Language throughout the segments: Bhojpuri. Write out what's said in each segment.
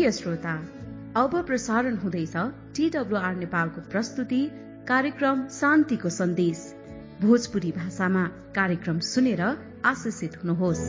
प्रिय श्रोता अब प्रसारण हुँदैछ टीडब्लुआर नेपालको प्रस्तुति कार्यक्रम शान्तिको सन्देश भोजपुरी भाषामा कार्यक्रम सुनेर आशिषित हुनुहोस्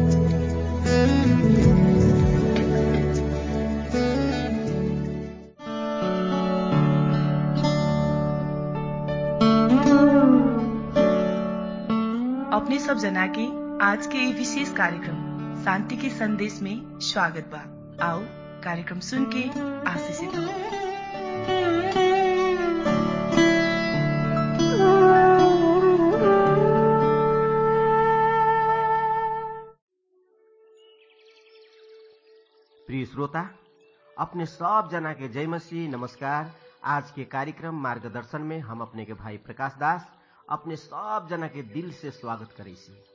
अपने सब जना के आज के ये विशेष कार्यक्रम शांति के संदेश में स्वागत बा आओ कार्यक्रम सुन के आशीषित हो प्रिय श्रोता अपने सब जना के जय मसीह नमस्कार आज के कार्यक्रम मार्गदर्शन में हम अपने के भाई प्रकाश दास अपने सब जना के दिल से स्वागत करे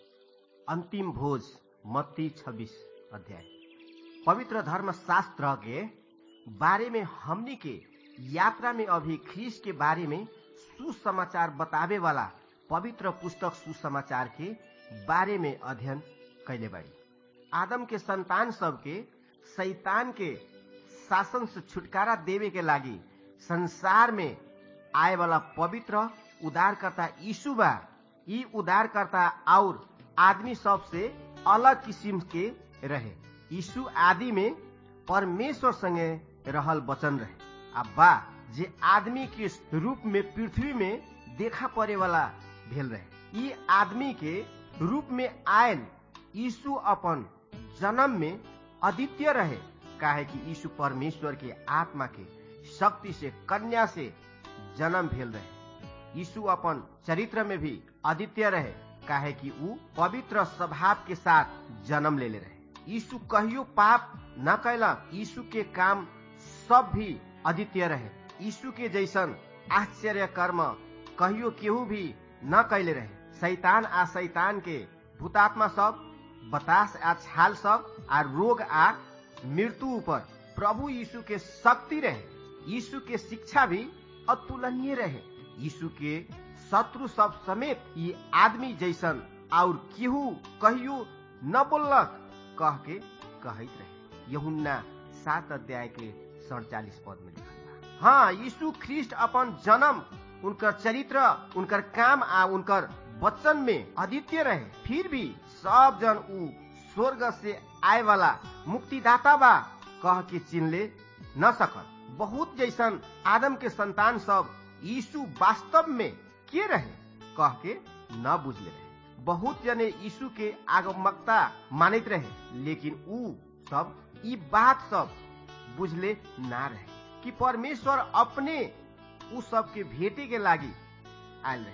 अंतिम भोज मत्ती छब्बीस अध्याय पवित्र धर्म शास्त्र के बारे में हमनी के यात्रा में अभी ख्रीस के बारे में सुसमाचार बतावे वाला पवित्र पुस्तक सुसमाचार के बारे में अध्ययन कैले बाड़ी आदम के संतान सबके शैतान के शासन से छुटकारा देवे के लागी संसार में आए वाला पवित्र उदारकर्ता यीशु बा ई उदारकर्ता और आदमी सब से अलग किसिम के रहे यीशु आदि में परमेश्वर संगे रहल वचन रहे आ बा जे आदमी के रूप में पृथ्वी में देखा पड़े वाला भेल रहे ई आदमी के रूप में आयल यीशु अपन जन्म में अद्वितीय रहे काहे कि यीशु परमेश्वर के आत्मा के शक्ति से कन्या से जन्म भेल रहे यीशु अपन चरित्र में भी अद्वितीय रहे काहे कि ऊ पवित्र स्वभाव के साथ जन्म लेले रहे यीशु कहियो पाप न कैलक यीशु के काम सब भी अद्वितीय रहे यीशु के जैसन आश्चर्य कर्म कहियो केहू भी न कैले रहे शैतान आ शैतान के भूतात्मा सब बतास आ छाल सब आ रोग आ मृत्यु ऊपर प्रभु यीशु के शक्ति रहे यीशु के शिक्षा भी अतुलनीय रहे यीशु के शत्रु सब समेत ये आदमी जैसन और केहू कहियो न बोलक कह के कहत रहे यहुन्ना सात अध्याय के सड़चालीस पद में लिखल बा हाँ यीशु ख्रिस्ट अपन जन्म उनकर चरित्र उनकर काम आ उनकर वचन में अद्वितीय रहे फिर भी सब जन ऊ स्वर्ग से आए वाला मुक्तिदाता बा कह के चिन्हले न सकल बहुत जैसन आदम के संतान सब यीशु वास्तव में के रहे कह के न बुझले रहे बहुत जने यीशु के आगमकता मानित रहे लेकिन ऊ सब ई बात सब बुझले ना रहे कि परमेश्वर अपने उ सब के भेटे के लागी आयल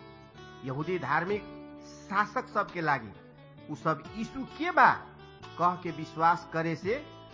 रहे यहूदी धार्मिक शासक सब के लागी उ सब यीशु के बा कह के विश्वास करे से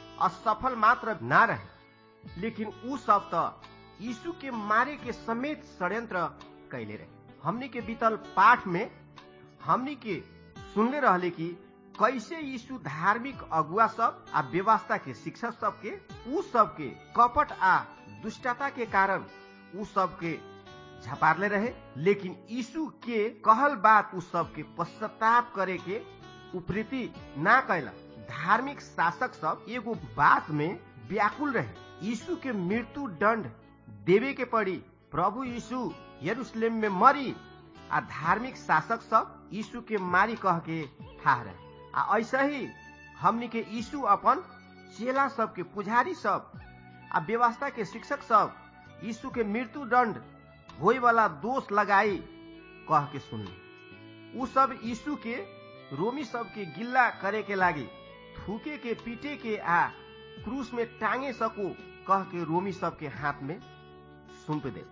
असफल मात्र ना रहे लेकिन उ सब तो यीशु के मारे के समेत षड्यंत्र कैले रहे हमनी के बीतल पाठ में हमनी के सुनले रहले कि कैसे यीशु धार्मिक अगुआ सब आ व्यवस्था के शिक्षक सब के उ सब के कपट आ दुष्टता के कारण उ सब के झपारले रहे लेकिन यीशु के कहल बात उ सब के पश्चाताप करे के उपरीति ना कैला धार्मिक शासक सब एगो बात में व्याकुल रहे यीशु के मृत्यु दंड देवे के पड़ी प्रभु यीशु यरूशलेम में मरी आ धार्मिक शासक सब यीशु के मारी कह के ठाह रहे आ ऐसा ही हमनी के यीशु अपन चेला सब के पुजारी सब आ व्यवस्था के शिक्षक सब यीशु के मृत्यु दंड होए वाला दोष लगाई कह के सुनली उ सब यीशु के रोमी सब के गिल्ला करे के लागी थूके के पीटे के आ क्रूस में टांगे सको कह के रोमी सब के हाथ में सुम्प दे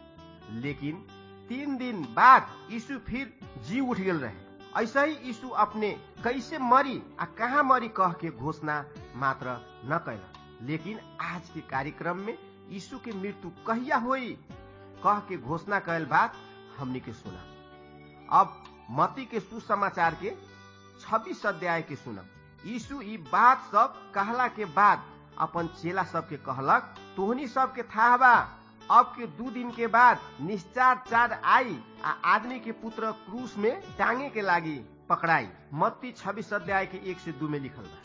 लेकिन तीन दिन बाद यीशु फिर जी उठ गेल रहे ऐसा ही यीशु अपने कैसे मरी आ कहाँ मरी कह के घोषणा मात्र न कैला लेकिन आज के कार्यक्रम में यीशु के मृत्यु कहिया होई कह के घोषणा कैल बात हमने के सुना अब मती के सुसमाचार के छब्बीस अध्याय के सुनब यीशु ई बात सब कहला के बाद अपन चेला सब के कहलक तोहनी सब के था बा अब के दू दिन के बाद निश्चार चार आई आ आदमी के पुत्र क्रूस में टांगे के लागी पकड़ाई मत्ती छब्बीस अध्याय के एक से दू में लिखल बा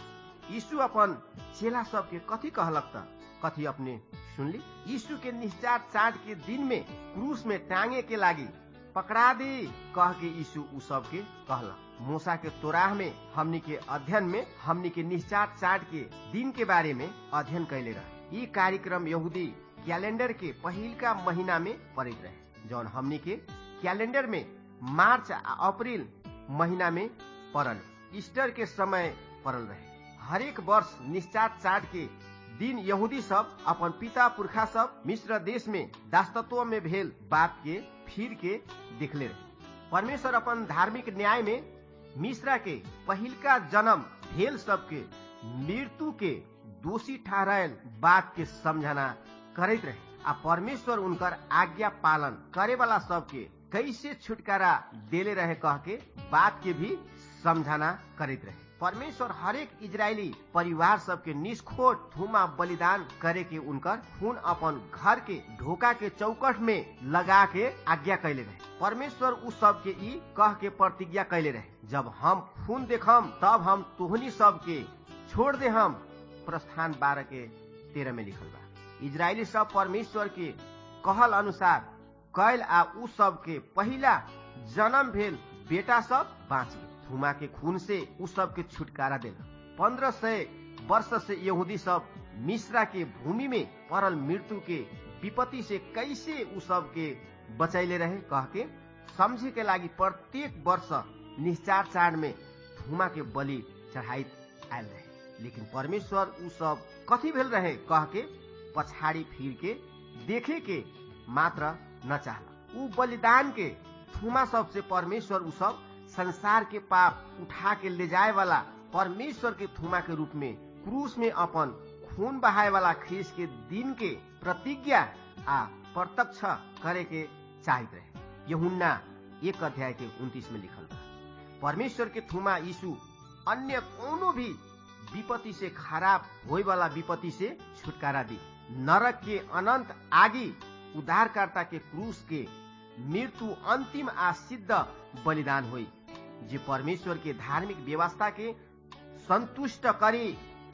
यीशु अपन चेला सबके कथी कहलक त कथी अपने सुनली यीशु के निश्चार चाट के दिन में क्रूस में टांगे के लागी पकड़ा दी कह के यीशु उ सबके कहलक मूसा के तोराह में हमनी के अध्ययन में हमनी के निश्चार चाट के दिन के बारे में अध्ययन कैले रहे ई कार्यक्रम यहूदी कैलेंडर के पहिलका महीना में पड़ित रहे जौन हमनी के कैलेंडर में मार्च आ अप्रैल महीना में पड़ल ईस्टर के समय पड़ल रहे हरेक वर्ष निश्चार चाट के दिन यहूदी सब अपन पिता पुरखा सब मिश्र देश में दासतत्व में भेल बात के फिर के देखले रहे परमेश्वर अपन धार्मिक न्याय में मिश्रा के पहिलका जन्म भेल सबके मृत्यु के दोषी ठहरायल बात के समझना करैत रहे आ परमेश्वर उनकर आज्ञा पालन करे वाला सबके कैसे छुटकारा देले रहे कह के बात के भी समझाना करैत रहे परमेश्वर हरेक इजरायली परिवार सबके निष्खोट थुमा बलिदान करे के उनकर खून अपन घर के ढोका के चौकट में लगा के आज्ञा कैले रहे परमेश्वर उस सब के ई कह के प्रतिज्ञा कैले रहे जब हम खून देखम तब हम तुहनी सब के छोड़ दे हम प्रस्थान बारह के तेरह में लिखल बा इजरायली सब परमेश्वर के कहल अनुसार कैल आ उ सब के पहिला जन्म भेल बेटा सब बाँची थुमा के खून से उ सब के छुटकारा देला पंद्रह सय वर्ष से यहूदी सब मिश्रा के भूमि में पड़ल मृत्यु के विपत्ति से कैसे उ सब के बचैले रहे कह के समझे के लागी प्रत्येक वर्ष निश्चार चाड में थुमा के बलि चढ़ाई आयल रहे लेकिन परमेश्वर उ सब कथी भेल रहे कह के पछाड़ी फिर के देखे के मात्र न चाहला उ बलिदान के थुमा सबसे परमेश्वर उ सब संसार के पाप उठा के ले जाए वाला परमेश्वर के थुमा के रूप में क्रूस में अपन खून बहाए वाला ख्रीस के दिन के प्रतिज्ञा आ प्रत्यक्ष करे के चाहित रहे यहुन्ना एक अध्याय के उन्तीस में लिखल बा परमेश्वर के थुमा यीशु अन्य कोनो भी विपत्ति से खराब होए वाला विपत्ति से छुटकारा दी नरक के अनंत आगी उद्धारकर्ता के क्रूस के मृत्यु अंतिम आ सिद्ध बलिदान हुई जे परमेश्वर के धार्मिक व्यवस्था के संतुष्ट करी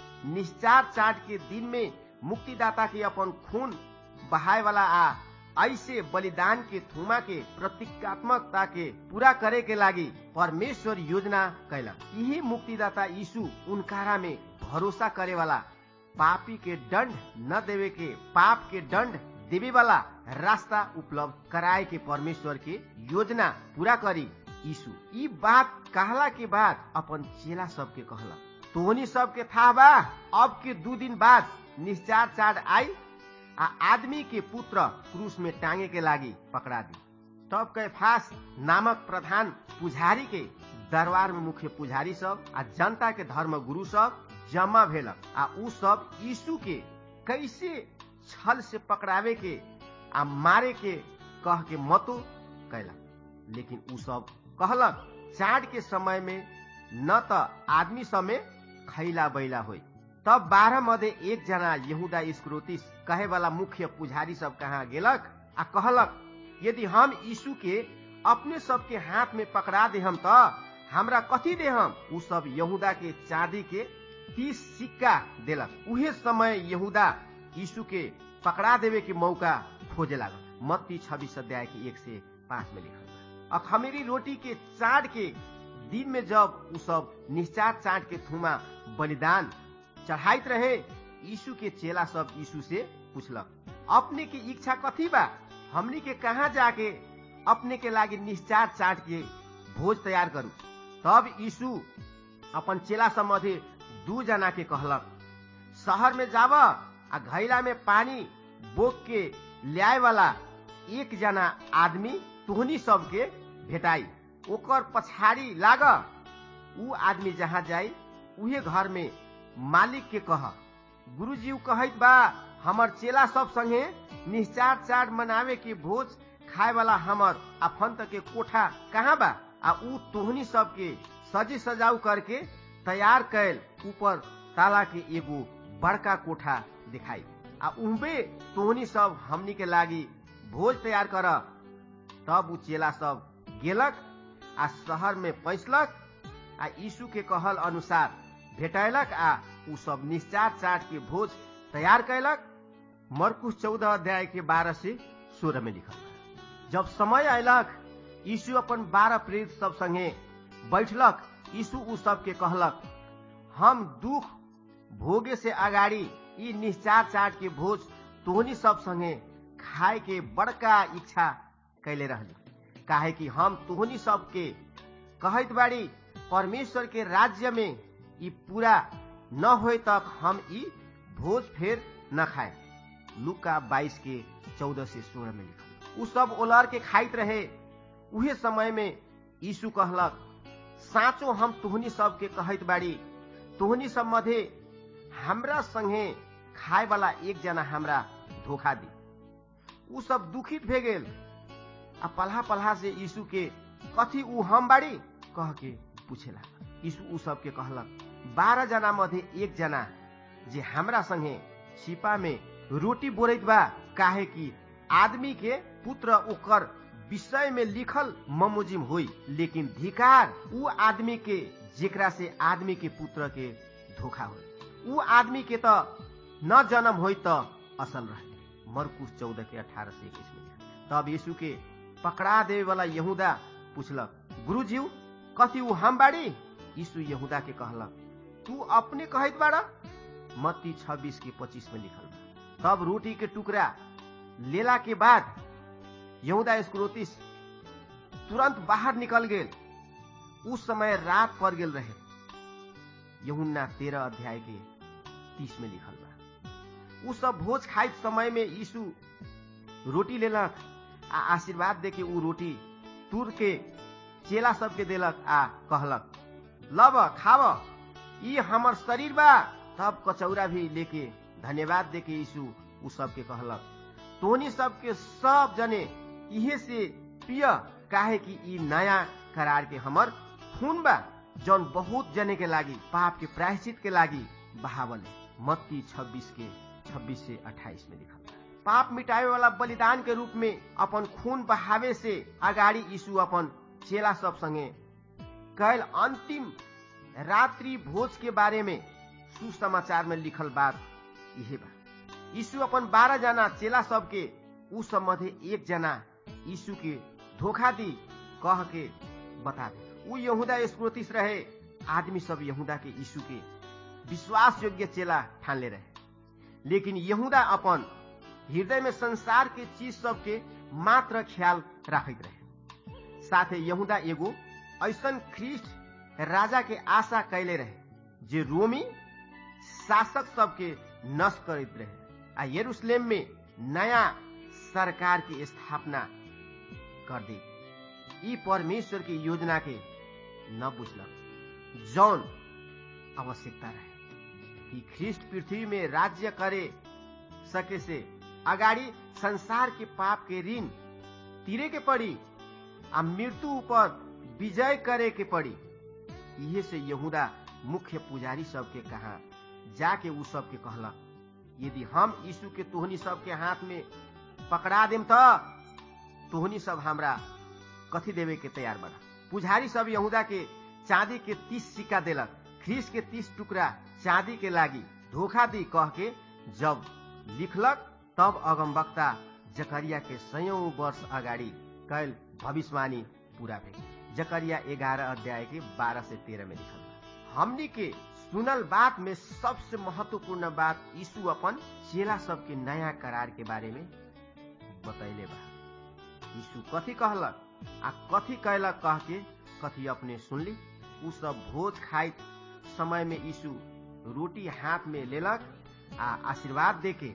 निश्चार चाट के दिन में मुक्तिदाता के अपन खून बहाए वाला आ ऐसे बलिदान के थुमा के प्रतीकात्मकता के पूरा करे के लागी परमेश्वर योजना कैलक यही मुक्तिदाता यीशु उनकारा में भरोसा करे वाला पापी के दंड न देवे के पाप के दंड देवे वाला रास्ता उपलब्ध कराए के परमेश्वर के योजना पूरा करी यीशु ई बात कहला के बाद अपन चेला सबके कहला तोहनी सबके था बा अब के दू दिन बाद निश्चार चाड आई आ आदमी के पुत्र क्रूस में टांगे के लागी पकड़ा दी तब कैफास नामक प्रधान पुजारी के दरबार में मुख्य पुजारी सब आ जनता के धर्म गुरु सब जमा भेलक आ उ सब यीशु के कैसे छल से पकड़ावे के आ मारे के कह के मतो कैलक लेकिन उ सब कहलक चाड के समय में न त आदमी समय खैला बैला होई तब बारह मध्य एक जना यहूदा स्क्रोतिस कहे वाला मुख्य पुजारी सब कहाँ गेलक आ कहलक यदि हम यीशु के अपने सबके हाथ में पकड़ा दे हम त हमरा कथी दे हम उ सब यहूदा के चांदी के तीस सिक्का देलक उहे समय यहूदा यीशु के पकड़ा देवे के मौका खोजे लागल मत्ती छब्बीस अध्याय के एक से पांच में लिखल अखमेरी रोटी के चाट के दिन में जब उ सब निश्चार चाट के थुमा बलिदान चढ़ाइत रहे यीशु के चेला सब यीशु से पूछलक अपने की इच्छा कथी बा हमनी के कहा जाके अपने के लागी निश्चार चाट के भोज तैयार करू तब यीशु अपन चेला सब मध्य दू जना के कहलक शहर में जाब आ घैला में पानी बोक के ल्याए वाला एक जना आदमी तुहनी सबके भेटाई ओकर पछाड़ी लाग ऊ आदमी जहाँ जाई उहे घर में मालिक के कह गुरुजी कहत बा हमर चेला सब संगे निश्चार चार मनावे के भोज खाए वाला हमर अफंत के कोठा कहाँ बा आ ऊ तोहनी सबके सजी सजाऊ करके तैयार कैल ऊपर ताला के एगो बड़का कोठा दिखाई आ उहबे तोहनी सब हमनी के लागी भोज तैयार कर तब ऊ चेला सब गेलक आ शहर में पैसलक आ यीशु के कहल अनुसार भेटैलक आ उ सब निश्चार चाट के भोज तैयार कैलक मरकुश चौदह अध्याय के बारह से सोलह में लिखल बा जब समय अयलक यीशु अपन बारह प्रेरित सब संगे बैठलक यीशु उ सबके कहलक हम दुख भोगे से अगाडि यी निश्चार चाट के भोज तोहनी सब संगे खाए के बड़का इच्छा कैले रहली काहे कि हम तोहनी सबके कहत बाड़ी परमेश्वर के राज्य में ई पूरा न होए तक हम ई भोज फेर न खाए लुका बाईस के चौदह से सोलह में लिखल उ सब ओलर के खाइत रहे उहे समय में यीशु कहलक साँचो हम तुहनी सबके कहत बाड़ी तुहनी सब मध्य हमरा संगे खाए वाला एक जना हमरा धोखा दी उ सब दुखित भे गेल आ पल्हा पल्हा से यीशु के कथी उ हम बाड़ी कह के पूछेला यीशु उ सबके कहलक बारह जना मध्य एक जना जे हमरा संगे छिपा में रोटी बोरैत बा काहे कि आदमी के पुत्र ओकर विषय में लिखल ममुजिम होई लेकिन धिकार उ आदमी के जेकरा से आदमी के पुत्र के धोखा होई उ आदमी के त न जन्म होई त असल रहे मरकुश चौदह के अठारह से इक्कीस में तब यीशु के पकड़ा देवे वाला यहूदा पूछलक गुरुजी कथी उ हम बाड़ी यीशु यहूदा के कहलक तू अपने कहत बाड़ा मत्ती छब्बीस के पच्चीस में लिखल बा तब रोटी के टुकड़ा लेला के बाद यहूदा स्क्रोतिस तुरंत बाहर निकल गेल उस समय रात पड़ गेल रहे यहुन्ना तेरह अध्याय के तीस में लिखल बा उ सब भोज खाइत समय में यीशु रोटी लेलक आ आशीर्वाद दे के उ रोटी तुर के चेला सबके देलक आ कहलक लब खाव ई हमर शरीर बा तब कचौरा भी लेके धन्यवाद दे के यीशु उ सबके कहलक तोनी सबके सब जने इहे से पिय काहे कि ई नया करार के हमर खून बा जौन बहुत जने के लागी पाप के प्रायश्चित के लागी बहावल मत्ती 26 के 26 से 28 में लिखल बा पाप मिटावे वाला बलिदान के रूप में अपन खून बहावे से अगाडि यीशु अपन चेला सब संगे कैल अंतिम रात्रि भोज के बारे में सुसमाचार में लिखल बात यही बा यीशु अपन बारह जना चेला सबके उ सब मध्य एक जना यीशु के धोखा दी कह के बता दे उ यहूदा स्क्रोतिस रहे आदमी सब यहूदा के यीशु के विश्वास योग्य चेला ठानले रहे लेकिन यहूदा अपन हृदय में संसार के चीज सबके मात्र ख्याल राखत रहे साथे यहूदा एगो ऐसन ख्रिस्ट राजा के आशा कैले रहे जे रोमी शासक सबके नष्ट करैत रहे आ यरूशलेम में नया सरकार की स्थापना कर दी ई परमेश्वर की योजना के न बुझलक जौन आवश्यकता रहे कि ख्रिस्ट पृथ्वी में राज्य करे सके से अगाडि संसार के पाप के ऋण तिरे के पड़ी आ मृत्यु ऊपर विजय करे के पड़ी इहे से यहूदा मुख्य पुजारी सबके कहा जाके उ सबके कहलक यदि हम यीशु के तोहनी सबके हाथ में पकड़ा देम त तोहनी सब हमरा कथी देवे के तैयार बना पुजारी सब यहूदा के चांदी के तीस सिक्का देलक ख्रीस के तीस टुकड़ा चांदी के लागी धोखा दी कह के जब लिखलक तब अगमवक्ता जकरिया के सयौं वर्ष अगाडि कैल भविष्यवाणी पूरा भेल जकरिया ग्यारह अध्याय के बारह से तेरह में लिखल हमनी के सुनल बात में सबसे महत्वपूर्ण बात यीशु अपन चेला सबके नया करार के बारे में बतैले बा यीशु कथी कहलक आ कथी कैलक कह के कथी अपने सुनली उ सब भोज खाइत समय में यीशु रोटी हाथ में लेलक आ आशीर्वाद देके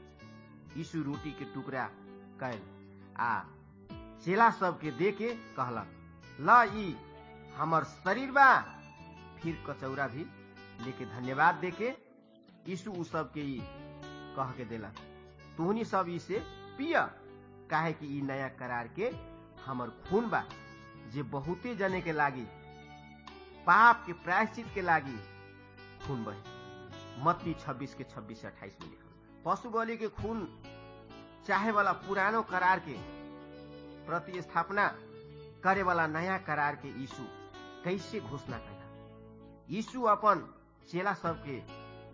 यीशु रोटी के टुकड़ा कैल आ चेला सबके दे के कहलक ल ई हमर शरीर बा फिर कचौरा भी लेके धन्यवाद देके यीशु उ सबके ई कह के देलक तुहनी सब इसे पिय काहे कि ई नया करार के हमर खून बा जे बहुते जने के लागी पाप के प्रायश्चित के लागी खून बहे मत्ती 26 के 26 से 28 में लिखल पशु बलि के खून चाहे वाला पुरानो करार के प्रतिस्थापना करे वाला नया करार के यीशु कैसे घोषणा कैला यीशु अपन चेला सबके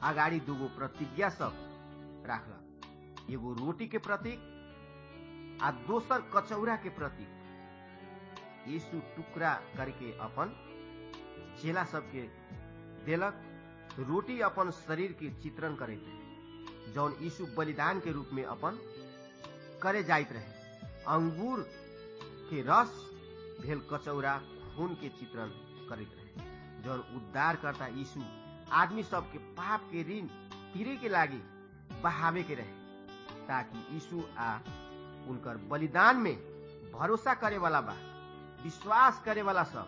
अगाडि दुगो प्रतिज्ञा सब राखल एगो रोटी के प्रतीक आ दोसर कचौरा के प्रतीक यीशु टुकड़ा करके अपन चेला सबके देलक रोटी अपन शरीर के चित्रण करैत रहे जौन यीशु बलिदान के रूप में अपन करे जाइत रहे अंगूर के रस भेल कचौरा खून के चित्रण करैत रहे जौन उद्धार करता यीशु आदमी सबके पाप के ऋण तीरे के लागी बहावे के रहे ताकि यीशु आ उनकर बलिदान में भरोसा करे वाला बा विश्वास करे वाला सब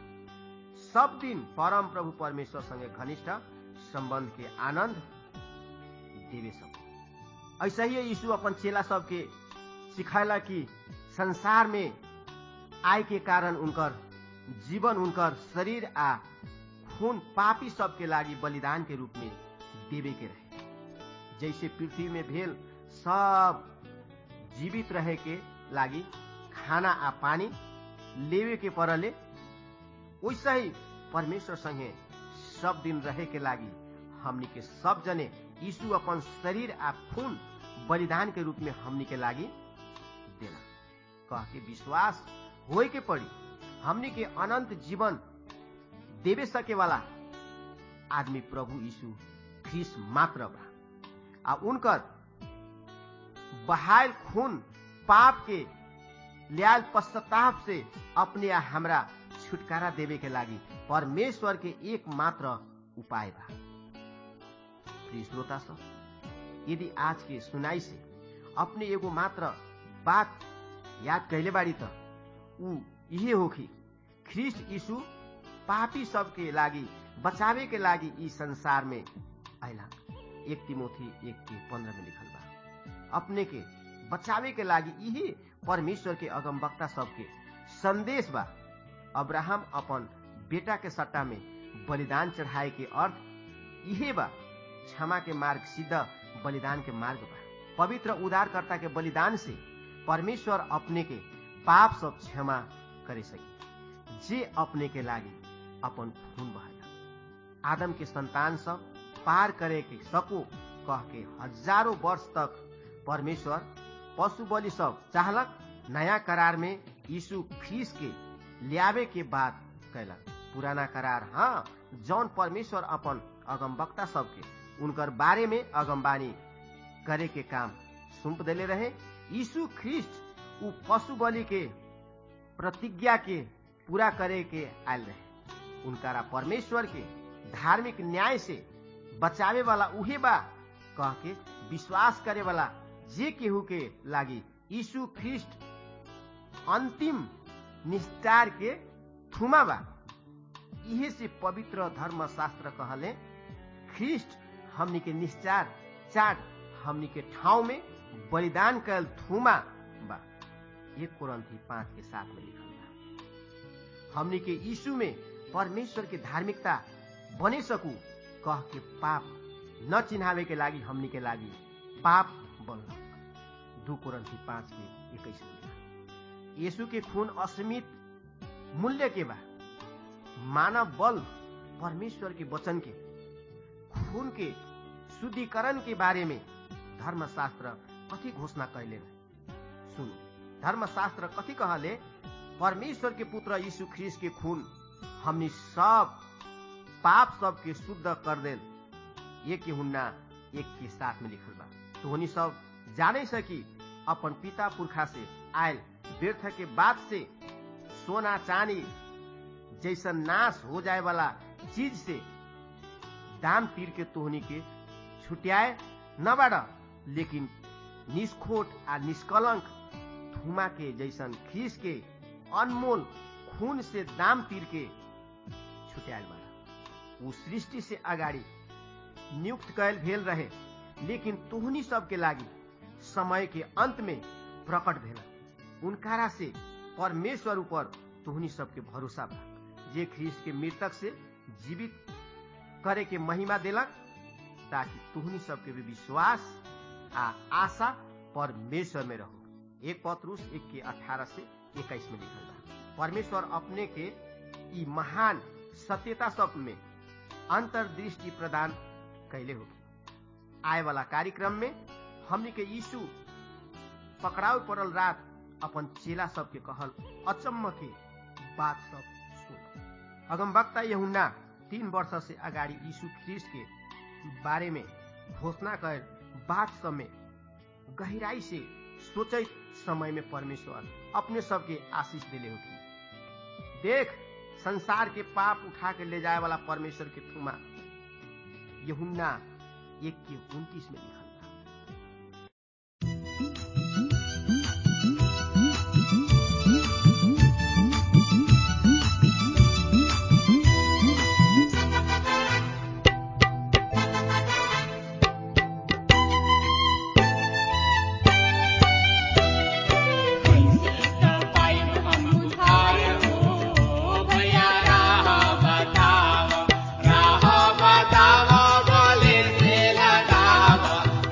सब दिन परम प्रभु परमेश्वर संगे घनिष्ठ संबंध के आनंद देवे सब ऐसा ही यीशु अपन चेला सबके सिखाला कि संसार में आय के कारण उनकर जीवन उनकर शरीर आ खून पापी सबके लागी बलिदान के रूप में देवे के रहे जैसे पृथ्वी में भेल सब जीवित रहे के लागी खाना आ पानी लेवे के परले वैसा ही परमेश्वर संगे सब दिन रहे के लागी हमनी के सब जने यीशु अपन शरीर आ खून बलिदान के रूप में हमनी के लागी देला कह के विश्वास होए के पड़ी हमनी के अनंत जीवन देवे सके वाला आदमी प्रभु यीशु ख्रिस मात्र बा आ उनकर बहायल खून पाप के ल्याल पश्चाताप से अपने आ हमरा छुटकारा देवे के लागी परमेश्वर के एकमात्र उपाय बा प्रिय श्रोता सब यदि आज के सुनाई से अपने एगो मात्र बात याद कैले बाड़ी त ऊ इहे होखी ख्रिस्ट यीशु पापी सबके लागी बचावे के लागी ई संसार में आयला एक तिमोथी एक के पंद्रह में लिखल बा अपने के बचावे के लागी इहे परमेश्वर के अगमवक्ता सबके संदेश बा अब्राहम अपन बेटा के सट्टा में बलिदान चढ़ाए के अर्थ इहे बा क्षमा के मार्ग सीधा बलिदान के मार्ग बा पवित्र उदारकर्ता के बलिदान से परमेश्वर अपने के पाप सब क्षमा करे सके जे अपने के लागी अपन खून बहाया आदम के संतान सब पार करे के सको कह के हजारों वर्ष तक परमेश्वर पशु बलि सब चाहलक नया करार में यीशु ख्रीस के लियावे के बाद कैलक पुराना करार हाँ जौन परमेश्वर अपन अगमवक्ता सबके उनकर बारे में अगमबानी करे के काम सुम्प देले रहे यीशु ख्रिस्ट उ पशु बलि के प्रतिज्ञा के पूरा करे के आयल रहे उनकारा परमेश्वर के धार्मिक न्याय से बचावे वाला उहे बा कह के विश्वास करे वाला जे केहू के लागी यीशु ख्रिस्ट अंतिम निस्तार के थुमा बा इहे से पवित्र धर्म शास्त्र कहले ख्रिस्ट हमनी के निश्चार चाट हमनी के ठाउँ में बलिदान कैल थुमा बा एक कुरंथी पांच के साथ में लिखल बा हमनी के यीशु में परमेश्वर के धार्मिकता बने सकू कह के पाप न चिन्हावे के लागी हमनी के लागी पाप बनलक दू कुरंथी पांच के इक्कीस में यीशु के खून असीमित मूल्य के बा मानव बल परमेश्वर के वचन के खून के शुद्धिकरण के बारे में धर्मशास्त्र कथी घोषणा कैले सुन धर्मशास्त्र कथी कहले परमेश्वर के पुत्र यीशु ख्रीस के खून हमनी सब पाप सब के शुद्ध कर देल एक के हुन्ना एक के साथ में लिखल बा तो सब जाने सकी अपन पिता पुरखा से आयल व्यर्थ के बाद से सोना चांदी जैसा नाश हो जाए वाला चीज से दाम तीर के तोहनी के छुट्याए न बाड़ा लेकिन निष्खोट आ निष्कलंक थुमा के जैसन खीस के अनमोल खून से दाम तीर के छुट्याल बाड़ा ऊ सृष्टि से अगाडि नियुक्त कैल भेल रहे लेकिन तोहनी सबके लागी समय के अंत में प्रकट भेल उनकारा से परमेश्वर ऊपर तोहनी सबके भरोसा बा जे ख्रीस के मृतक से जीवित करे के महिमा देलक ताकि तुहनी सबके भी विश्वास आ आशा परमेश्वर में रहो एक पत्रुस एक के अठारह से इक्कीस में लिखल बा परमेश्वर अपने के ई महान सत्यता सब में अंतर्दृष्टि प्रदान कैले होगी आए वाला कार्यक्रम में हमनी के यीशु पकड़ाव पड़ल रात अपन चेला सबके कहल अचम्म के बात सब सुन अगम वक्ता यहुन्ना तीन वर्ष से अगाडि यीशु ख्रिस्ट के बारे में घोषणा कर बात सब में गहराई से सोचे समय में परमेश्वर अपने सबके आशीष दिले होगी देख संसार के पाप उठा के ले जाए वाला परमेश्वर के थुमा यहुन्ना एक के उन्तीस में लिखल बा बतावा बोले से लगावा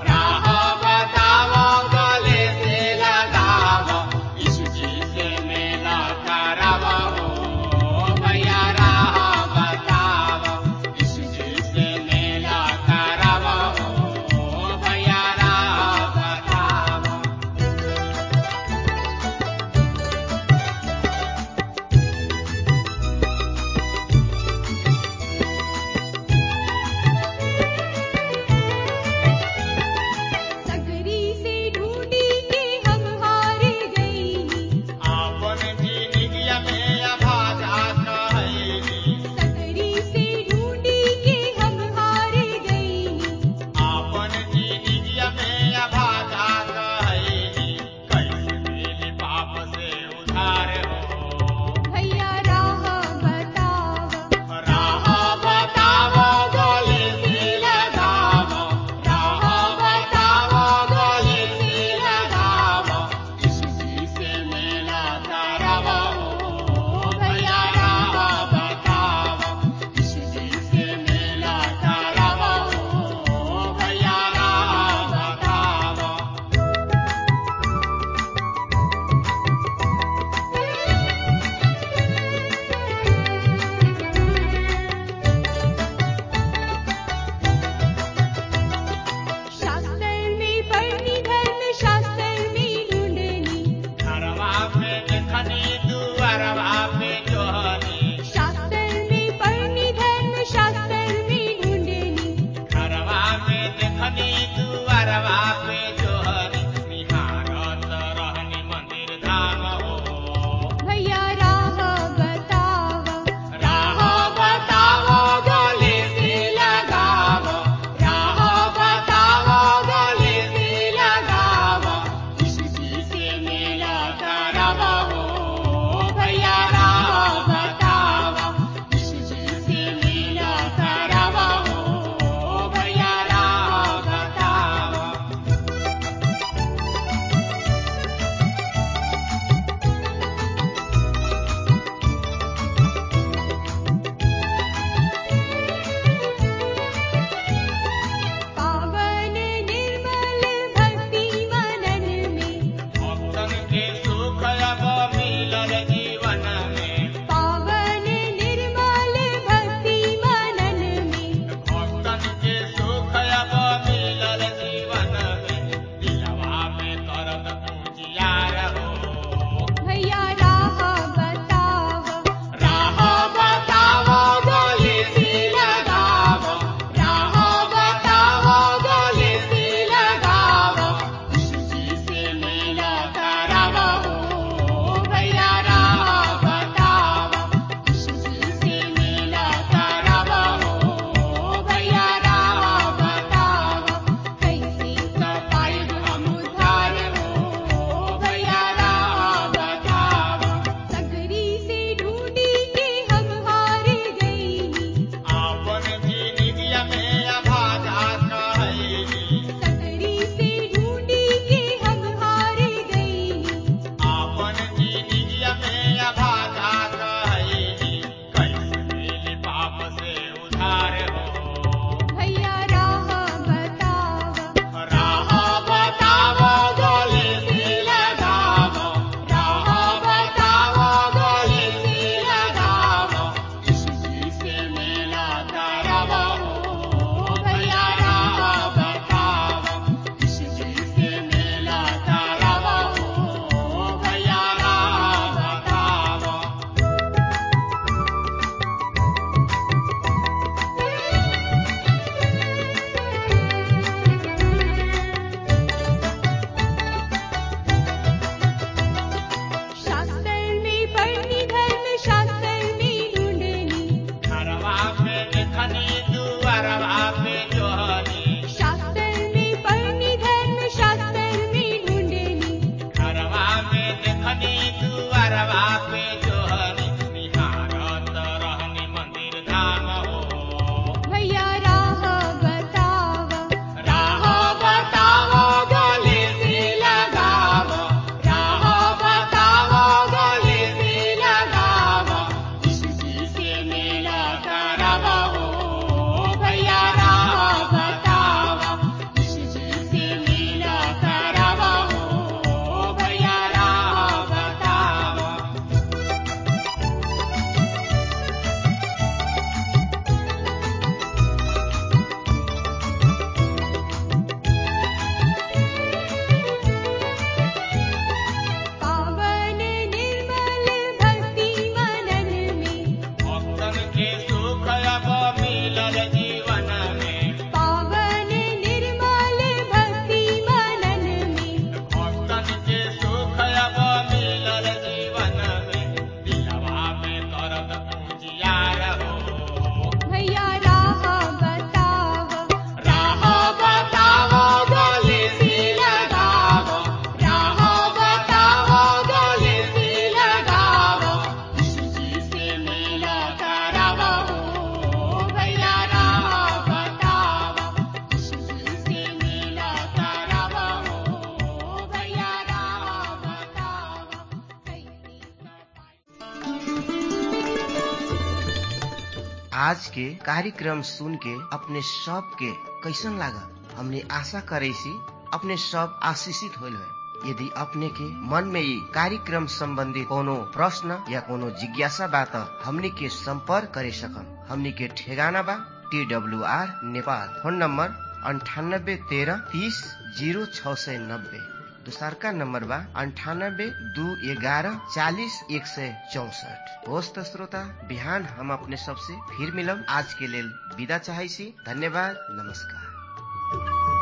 आज के कार्यक्रम सुन के अपने सब के कैसन लागल हमने आशा करे सी अपने सब आशीषित होल है यदि अपने के मन में ये कार्यक्रम संबंधी कोनो प्रश्न या कोनो जिज्ञासा बा त हमने के संपर्क करे सकम हमने के ठेगाना बा T W R Nepal phone number अंठानब्बे तेरह तीस जीरो छ सय नब्बे दोसरका नम्बर बा अन्ठानब्बे दू एघारह चालिस एक सय चौसठ होस् त श्रोता बिहान हम अपने सबसे फिर मिलब आज के लेल विदा चाहै छी धन्यवाद नमस्कार